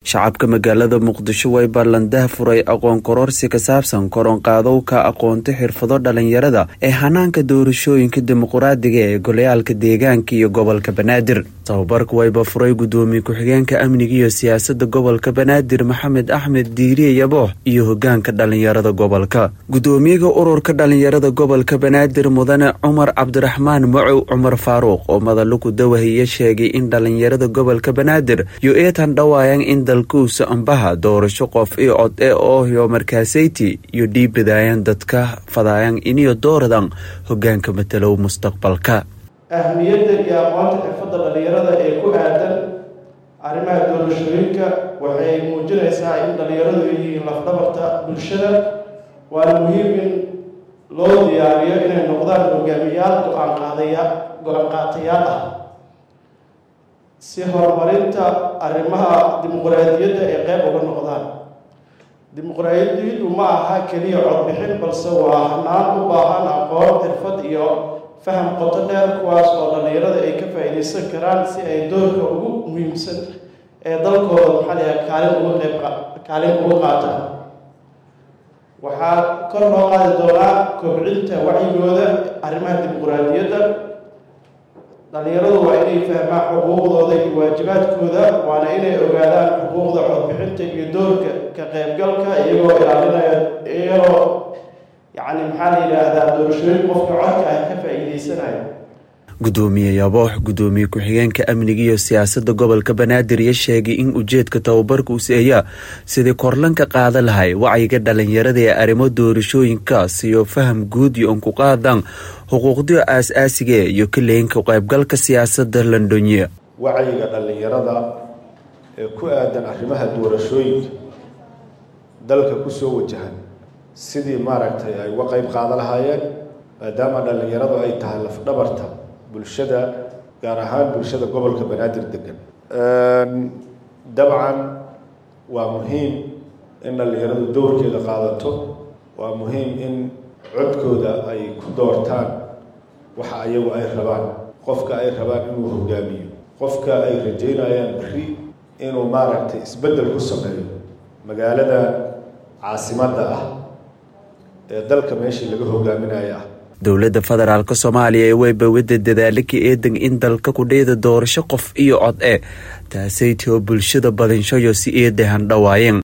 shacabka magaalada muqdisho way ballandaha furay aqoon kororsi ka saabsan koronqaadowka aqoonta xirfado dhalinyarada ee hanaanka doorashooyinka dimuquraadiga ee golayaalka deegaanka iyo gobolka banaadir tababarka wayba furay gudoomiye ku-xigeenka amniga iyo siyaasada gobolka banaadir maxamed axmed diiriye yaboox iyo hogaanka dhalinyarada gobolka gudoomiyaga ururka dhalinyarada gobolka banaadir mudane cumar cabdiraxmaan macow cumar faaruuq oo madaluku dawahiya sheegay in dhalinyarada gobolka banaadir yo eetan dhawaayan in dalkuusa ambaha doorasho qof iyo cod e oohyo markaasayti iyo dhiibadaayan dadka fadaayan iniyo dooradan hogaanka matalow mustaqbalka ahmiyadda iyo aqoonta xirfadda dhalinyarada ee ku aadan arrimaha doorashooyinka waxay muujinaysaa in dhalinyaradu ay yihiin lafdhabarta bulshada waana muhiim in loo diyaariyo inay noqdaan hogaamiyaal go-aan qaadaya go-aan qaatayaal ah si horumarinta arrimaha dimuqraadiyadda ay qeyb uga noqdaan dimuqraadiyaddu ma aha keliya codbixin balse waa hanaan u baahan aqoon xirfad iyo faham qoto dheer kuwaas oo dhalinyarada ay ka faa-iideysan karaan si ay doorka ugu muhiimsan ee dalkooda maxaa layaha kaalin uga qeyb kaalin uga qaataan waxaa kor loo qaadi doonaa kobcinta wacyigooda arrimaha dimuqraadiyadda dhalinyaradu waa inay fahmaan xuquuqdooda iyo waajibaadkooda waana inay ogaadaan xuquuqda codbixinta iyo doorka ka qeybgalka iyagoo ilaalinaya iyagoo yacni maxaa la yidhaahdaa doorashooyin qofka codka ah ka faa-iideysanaya gudoomiye yaboox gudoomiye ku-xigeenka amniga iyo siyaasada gobolka banaadir ya sheegay in ujeedka tababarka useeya sidii korlanka qaada lahay wacyiga dhalinyarada ee arrimo doorashooyinkaas iyo faham guud iyo unku qaadan xuquuqdiyo aas-aasiga iyo kaleynka qaybgalka siyaasada londonye wacyiga dhalinyarada ee ku aadan arrimaha doorashooyinka dalka kusoo wajahan sidii maaragtay ay uga qeyb qaada lahaayeen maadaama dhalinyaradu ay tahay lafdhabarta bulshada gaar ahaan bulshada gobolka banaadir degan dabcan waa muhiim in dhalinyaradu dowrkeeda qaadato waa muhiim in codkooda ay ku doortaan waxa ayagu ay rabaan qofka ay rabaan inuu hogaamiyo qofka ay rajeynayaan beri inuu maaragtay isbeddel ku sameeyo magaalada caasimadda ah ee dalka meeshii laga hogaaminayo ah dowladda federaalk soomaaliya ee weybawada dadaalaka eedan in dalka kudheyda doorasho qof iyo cod e taasaytoo bulshada badinshayo si eedahan dhawaayeen